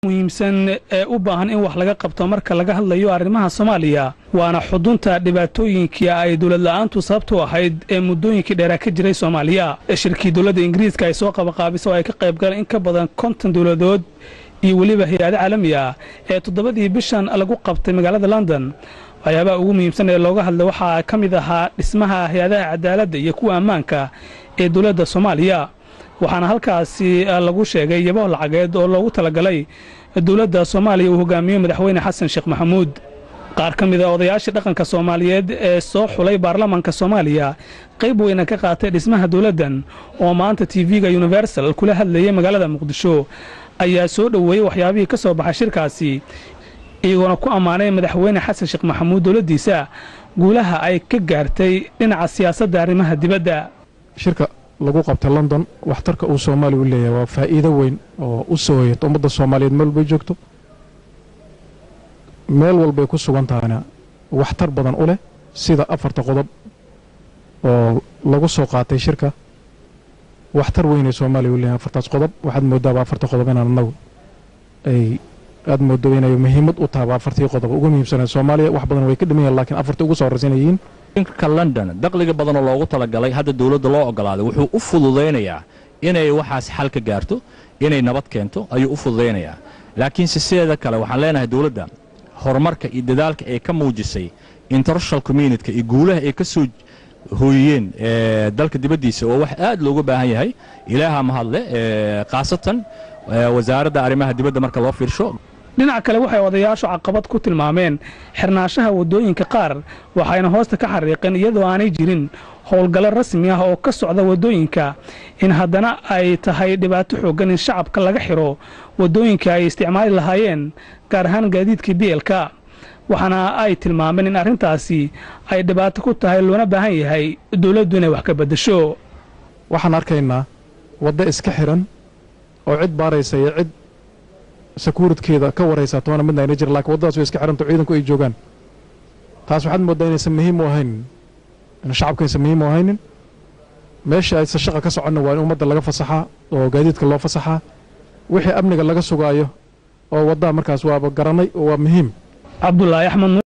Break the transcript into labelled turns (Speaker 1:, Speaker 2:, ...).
Speaker 1: muhiimsan ee u baahan in wax laga qabto marka laga hadlayo arrimaha soomaaliya waana xudunta dhibaatooyinkii ay dowlad la'aantu sababtu ahayd ee muddooyinkii dheeraa ka jiray soomaaliya shirkii dowladda ingiriiska ay soo qabaqaabiso oo ay ka qayb galeen in ka badan konton dowladood iyo weliba hay-ado caalami ah ee toddobadii bishan lagu qabtay magaalada london waxyaabaha ugu muhiimsan ee looga hadlay waxaa ka mid ahaa dhismaha hay-adaha cadaaladda iyo kuwa ammaanka ee dowladda soomaaliya waxaana halkaasi lagu sheegay yabaho lacageed oo loogu talagalay dowladda soomaaliya uu hogaamiyo madaxweyne xasan sheekh maxamuud qaar ka mid a odayaashii dhaqanka soomaaliyeed ee soo xulay baarlamaanka soomaaliya qayb weyna ka qaatay dhismaha dowladdan oo maanta tv-ga universal kula hadlayay magaalada muqdisho ayaa soo dhoweeyey waxyaabihii ka soo baxay shirkaasi iyagoona ku ammaanay madaxweyne xasan sheekh maxamuud dowladdiisa guulaha ay ka gaartay dhinaca siyaasadda arrimaha dibadda
Speaker 2: shirka lagu qabtay london waxtarka uu soomaaliya u leeyahay waa faa'iido weyn oo u soo hoyata ummadda soomaaliyeed meel walbay joogto meel walbay ku sugan tahayna waxtar badan u leh sida afarta qodob oo lagu soo qaatay shirka waxtar weynay soomaaliya u leeyahay afartaas qodob waxaad moodaaba afarta qodob inaan annagu ay aad moodo inay muhiimad u tahaba afartii qodob ugu muhiimsanee soomaaliya wax badan way ka dhiman yahin lakiin afartii ugu soo horraysan yihiin
Speaker 3: ka london daqliga badanoo loogu talagalay hadda dowladda loo ogolaaday wuxuu u fududaynayaa inay waxaas xal ka gaarto inay nabad keento ayuu u fududaynayaa laakiinse sideeda kale waxaan leenahay dowladda horumarka iyo dadaalka ay ka muujisay international communityka iyo guulaha ay ka soo hooyiyeen dalka dibaddiisa oo wax aad looga baahan yahay ilaaha mahadle khaasatan wasaaradda arrimaha dibadda marka loo fiirsho
Speaker 1: dhinaca kale waxay odayaashu caqabad ku tilmaameen xirnaanshaha waddooyinka qaar waxayna hoosta ka xariiqeen iyadoo aanay jirin howlgallo rasmi ah oo ka socda waddooyinka in haddana ay tahay dhibaato xooggan in shacabka laga xidho waddooyinka ay isticmaali lahaayeen gaar ahaan gaadiidkii bielka waxaana ay tilmaameen in arrintaasi ay dhibaato ku tahay loona baahan yahay dowladdu inay wax ka beddesho
Speaker 2: waxaan arkaynaa waddo iska xidhan oo cid baaraysa iyo cid sakuuridkeeda ka waraysaa toona midna ayna jira lakiin waddadaas way iska xidhanto ciidanku ay joogaan taas waxaad mooddaa inaysan muhiim u ahaynin in shacabka aysan muhiim u ahaynin meesha aysan shaqa ka soconna waa in ummadda laga fasaxaa oo gaadiidka loo fasaxaa wixii amniga laga sugaayo oo waddaa markaas waaba garanay oo waa muhiim
Speaker 1: cabdulaahi axmed